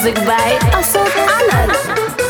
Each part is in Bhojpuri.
Music by Ashok Anand.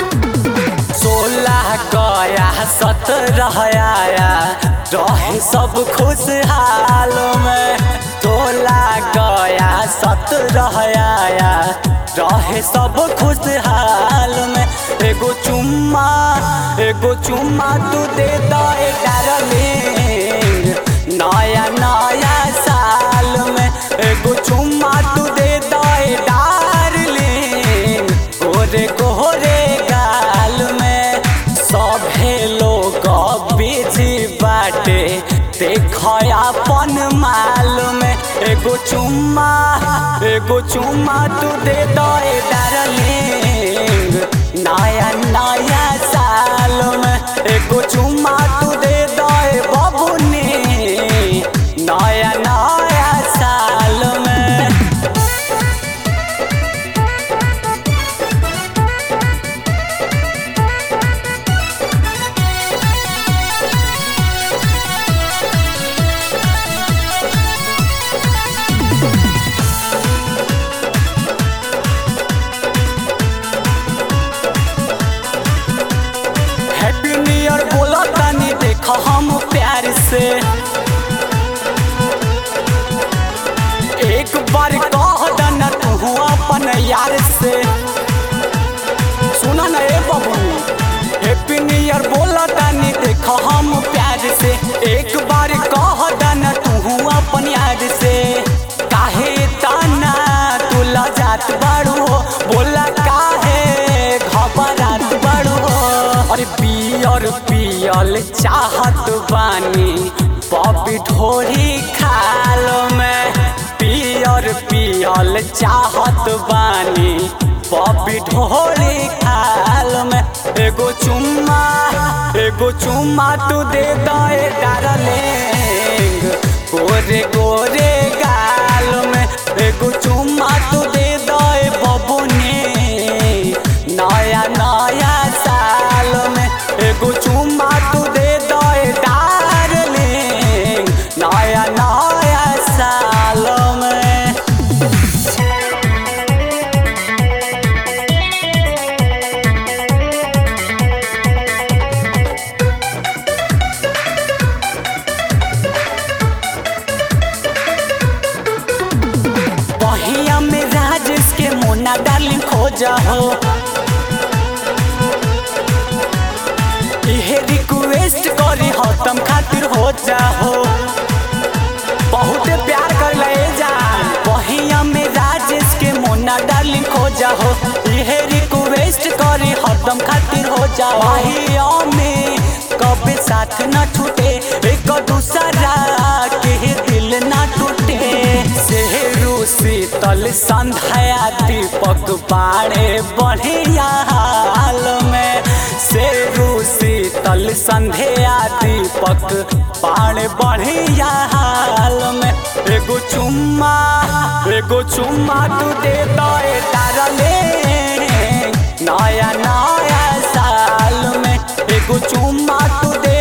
सोलह गया सत्रह आया रहे सब खुशहाल में सोलह गया सत्रह आया रहे सब खुशहाल में एगो चुम्मा एगो चुम्मा तू दे दो डार्लिंग नया नया साल में एगो चुम्मा तू दे दो डार्लिंग गोरे गोरे गाल में सभे लोग बिजी बाटे देख अपन माल में एगो चुम्मा एगो चुम्मा तू दे दो डार्लिंग नया नया साल में एगो चुम्मा तू दे दो बबुनी नया नया साल में हैप्पी न्यू ईयर बोला तानी देखो हम प्यार से एक बार कह देना तू अपन यार से सुना ना ए बाबू हैप्पी न्यू ईयर बोला तानी देखो हम प्यार से एक बार कह देना तू अपन यार से काहे ताना तू लजात बाड़ू हो बोला काहे घबरात बाड़ू हो अरे पियर पियल चाहत बानी बॉबी ढोरी खाल में पियर पियल चाहत बानी बॉबी ढोरी खाल में एगो चुम्मा एगो चुम्मा तू दे दो डार्लिंग गोरे गोरे गाल में एगो चुम्मा तू दे दो बबुनी नया नया साल में एगो चुम्मा तू दे दो डार्लिंग नया नया साल में बहिया में राजेश के मोना डार्लिंग खोजा हो इहे रिक्वेस्ट करी हो तुम खातिर हो जाहो बहुत प्यार कर ले जान बहिया में राजेश के मोना डार्लिंग खोजा हो इहे रिक्वेस्ट करी हो तुम खातिर हो जाओ बहिया में कभी साथ न छूटे एक दूसरा के दिल ना टूटे सेहरू शीतल संध्या दीपक बाड़े बढ़िया हाल में सेरू शीतल संध्या दीपक बाड़े बढ़िया हाल में एगो चुम्मा एगो चुम्मा तू दे दो डारले नया नया साल में एगो चुम्मा तू दे